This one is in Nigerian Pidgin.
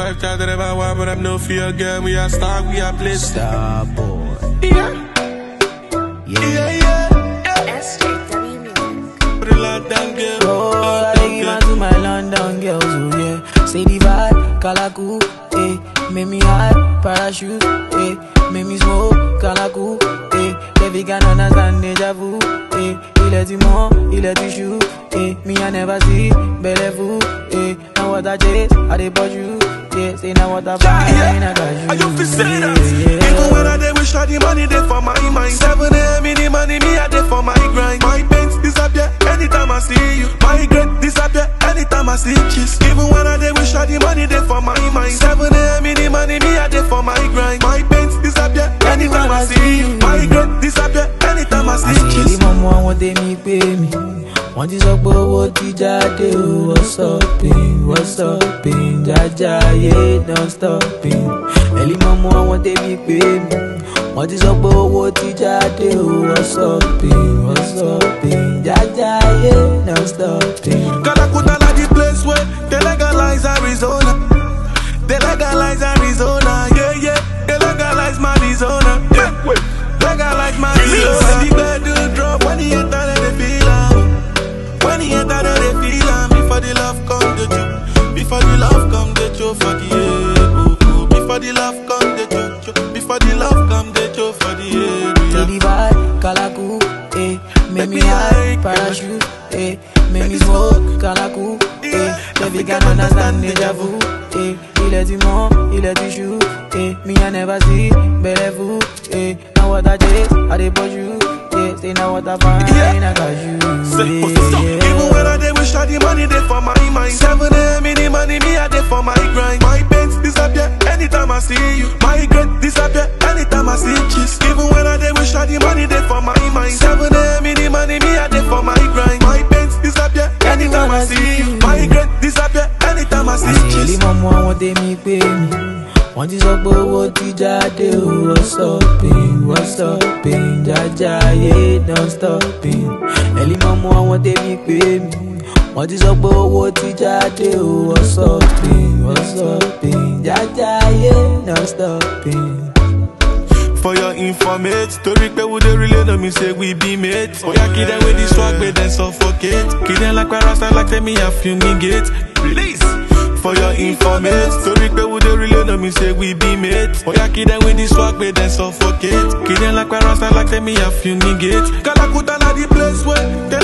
five times that I want, but I'm no fear girl. We are star, we are place. Star boy. Yeah, Yeah. yeah, yeah. yeah. SJW Music. For the London girl. Oh, I take you out to my London girls, oh yeah. Say the vibe, Kalaku, eh. Make me hot, parachute, eh. Make me smoke, Kalaku, eh. Baby can understand deja vu, eh. Il est du monde, il est du chou, eh. Me I never see, belle vous, eh. Now what I chase, I dey bought you, yeah. Say now what I find, I got you. Are you feel say that? yeah, yeah. Even when I dey wish all the money dey for my mind. Seven a.m. in the money, me I dey for my grind. My pains disappear anytime I see you. My regret disappear anytime I see cheese. Even when I dey wish all the money dey for my mind. Seven a.m. in the money, me I dey for my grind. My pains disappear anytime I see you. My regret disappear anytime I see àṣírí cheese. mọ́mọ́ àwọn tèmi pé mi wọ́n ti sọ pé owó ti jáde o wọ́n stopping wọ́n stopping jájá ayé don stopping ẹ̀lí mọ́mọ́ àwọn tèmi pé mi wọ́n ti sọ pé owó ti jáde o wọ́n stopping wọ́n stopping jájá ayé don stopping. Calacuta like the place where they legalize Arizona. They legalize Arizona, yeah, yeah. They legalize Arizona, yeah. Legalize Arizona. When the bed drop, when the enter, then they feel am. When the enter, then they feel am. Before the love come, the choke. Before the love come, the choke for the head. Oh, oh. Before the love come, the choke, choke. Before the love come, the choke for the head. Say the vibe, Kalaku, eh. Make me high, parachute, eh. Make me smoke, Kalaku, eh. Baby can understand deja vu, eh. Il est du monde, il est du chou, eh. Me I never see, belle vous, eh. Now what I chase, I dey push you, yeah. Say now what I find, Yeah. I got you, Say, yeah, stop. yeah. Even when I dey wish all the money dey for my mind. Seven a.m. in the money, me I dey for my grind. My pains disappear anytime I see you. My regret disappear anytime I see cheese. Even when I dey wish all the money dey for my mind. Seven a.m. in the money, me I dey for my grind. My pains disappear anytime I see you. My regret disappear anytime I see àṣírí cheese. mọ́mọ́ àwọn tèmi pé mi wọ́n ti sọ pé owó ti jáde o wọ́n stopping wọ́n stopping jájá ayé don stopping ẹ̀lí mọ́mọ́ àwọn tèmi pé mi wọ́n ti sọ pé owó ti jáde o wọ́n stopping wọ́n stopping jájá ayé don stopping. For your informate, story pe we dey relay no me say we be mates. Oya kid them with the swag, but then suffocate. Kid them like rasta like tell me I fumigate. Release. For your informate, story pe we dey relay no me say we be mates. Oya kid them with the swag, but then suffocate. Kid them like rasta like tell me I fumigate. Kalakuta na the place where they